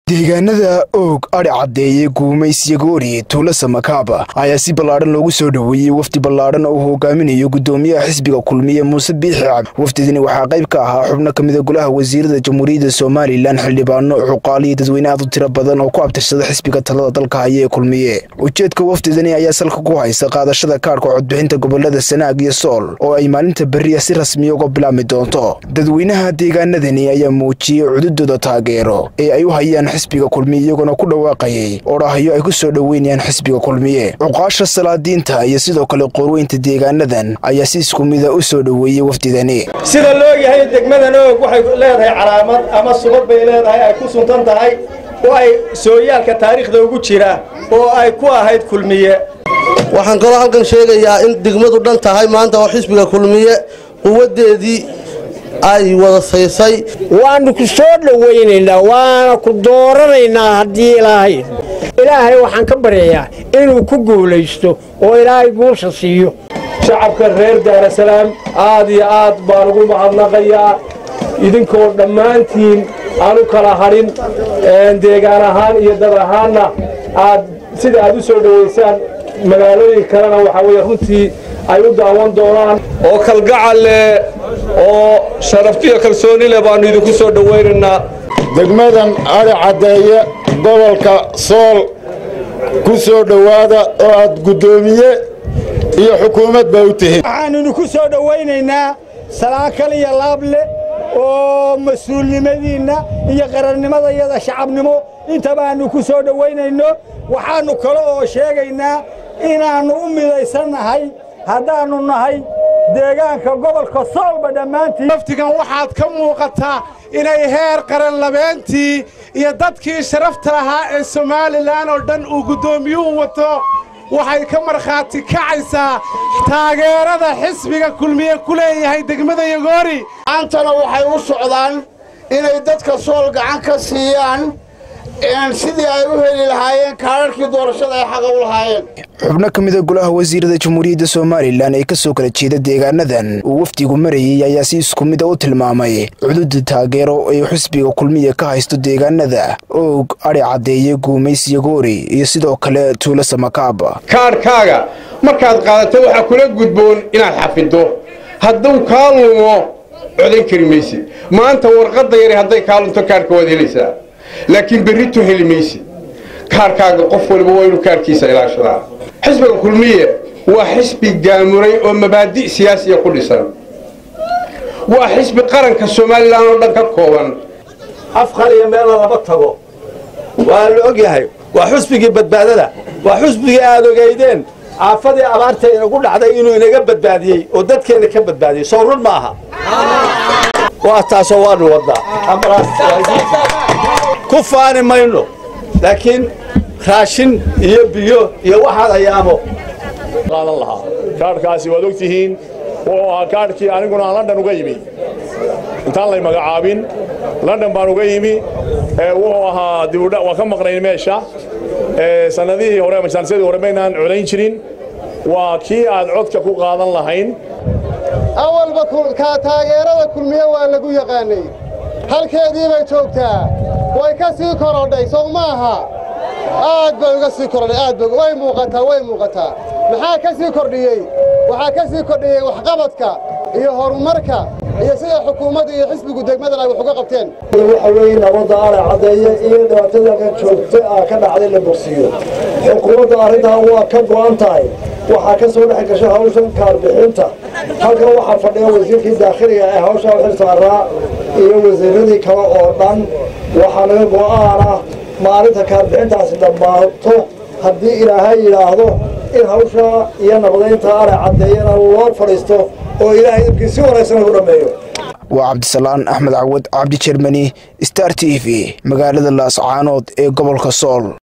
deegaanada oog adhi caddeeye guumays yagoori tuulo samakaaba ayaa si ballaadhan loogu soo dhoweeyey wafdi ballaadhan oo uu hogaaminayo guddoomiyaha xisbiga kulmiye muuse biixi cabdi wafdidani waxaa qayb ka ahaa xubno ka mida golaha wasiirada jamhuuriyadda somalilan xildhibaano xuqaaliyo dadweyne aad u tiro badan oo ku abtirsada xisbiga talada dalka haya ee kulmiye ujeedka wafdidani ayaa salka ku haysa qaadashada kaadhka codbixinta gobolada sanaag iyo sool oo ay maalinta beriya si rasmiya uga bilaabmi doonto dadweynaha deegaanadani ayaa muujiyey cududooda taageero ee ay u hayaan xisbiga kulmiye iyagoona ku dhawaaqayay odhahyo ay ku soo dhoweynayaan xisbiga kulmiye cuqaasha salaadiinta iyo sidoo kale qorweynta deegaanadan ayaa si isku mida u soo dhoweeyey wafdidani sida loo yahay degmadan oog waxay leedahay calaamad ama subad bay leedahay ay ku suntan tahay oo ay sooyaalka taariikhda ugu jira oo ay ku ahayd kulmiye waxaan kaloo halkan sheegayaa in degmadu dhan tahay maanta oo xisbiga kulmiye quwaddeedii ay wada saysay waannu ku soo dhowaynaynaa waana ku dooranaynaa haddii ilaahay ilaahay waxaan ka baryayaa inuu ku guulaysto oo ilaahay guusha siiyo shacabka reer daarasalaam aad iyo aad baan ugu mahadnaqayaa idinkoo dhammaantiin aan u kala hadhin deegaan ahaan iyo dad ahaanna aad sida aad u soo dhowaysaan magaalooyin kalena waxaa weye runtii ay u daawan doonaan oo kalgacal leh oo sharaftiyo kalsooni leh baannu idinku soo dhowaynaynaa degmadan adhi caddeeye gobolka sool ku soo dhowaada oo aad guddoomiye iyo xukuumadba u tihiin waxaannu ku soo dhowaynaynaa salaakal iyo laable oo mas-uulnimadiinna iyo qarannimadayada shacabnimo intabaannu ku soo dhowaynayno waxaannu kale oo sheegaynaa inaannu u midaysannahay haddaannu nahay deegaanka gobolka soolba dhammaantiin wafdigan waxaad ka muuqataa inay heer qaran labeentii iyo dadkii sharafta lahaa ee somalilan oo dhan uu guddoomiyuhu wato waxay ka markhaati kacaysaa taageerada xisbiga kulmiye ku leeyahay degmada yagoori maantana waxay u socdaan inay dadka sool gacan ka siiyaan sidii ay u heli lahaayeen kaadharkii doorashada ay xaqa u lahaayeen xubno ka mida golaha wasiirada jamhuuriyadda somalilan ee ka soo kala jeeda deegaanadan uu wafdigu marayey ayaa si isku mida u tilmaamay cududa taageero ay xisbiga kulmiya ka haysto deegaanada oog adhi caddeeye guumays yagoori iyo sidoo kale tuulo samakaaba kaadhkaaga markaad qaadato waxaa kula gudboon inaad xafiddo hadduu kaa lumo codan kari maysid maanta warqadda yari hadday kaa lunto kaadhka waad helaysaa laakiin berrito heli maysid kaarkaaga qof waliba waa inuu kaarkiisa ilaashadaa xisbiga kulmiye waa xisbi gaamuray oo mabaadi' siyaasiya ku dhisan waa xisbi qaranka somalilan oo dhan ka kooban afqal iyo meela lama tago waa la og yahay waa xusbigii badbaadada waa xusbigii aad ogaydeen aafadii abaarta inagu dhacday inuu inaga badbaadiyey oo dadkeenna ka badbaadiyey soo run ma aha waa taasoo waanu wadnaa ku faani mayno laakiin raashin iyo biyo iyo waxaad ayaamo qaadan lahaa kaadhkaasi waad og tihiin wuxuu ahaa kaadhkii aniguna aan london uga yimi intaan lay magacaabin london baan uga yimi wuxuu ahaa dibudha waan ka maqnayn meesha sannadihii hore majaalsadii hore maynaan codayn jirin waa kii aad codka ku qaadan lahayn awalba taageerada kulmiye waa lagu yaqaanay halkeedii bay joogtaa way ka sii korodhay sow maaha aad bay uga sii korodhay aad bay way muuqataa way muuqataa maxaa ka sii kordhiyey waxaa ka sii kordhiyey waxqabadka iyo horumarka iyo sida xukuumadda iyo xisbigu degmadan ay wax uga qabteen waxa weeye nabadda ala caddeeye iyo dhibaatada joogta ah ka dhacday la bogsiiyo xukuumadda arrintaa waa ka go'an tahay waxaa ka soo dhex gashay hawshan kaarbixinta halkan waxaa fadhiya wasiirkii daakhiliga ee hawshaa u xil saaraa iyo wasiiradii kale oo dhan waxaa naga go'aana maalinta kaarbixintaasi dhammaato haddii ilaahay yidhaahdo in hawshaa iyo nabadaynta ala caddeeyana loo fadhiisto oo ilaahay ibkii si wanaagsan lagu dhammeeyo waa cabdisalaan axmed cawad cabdi jermani star t v magaalada laascaanood ee gobolka sool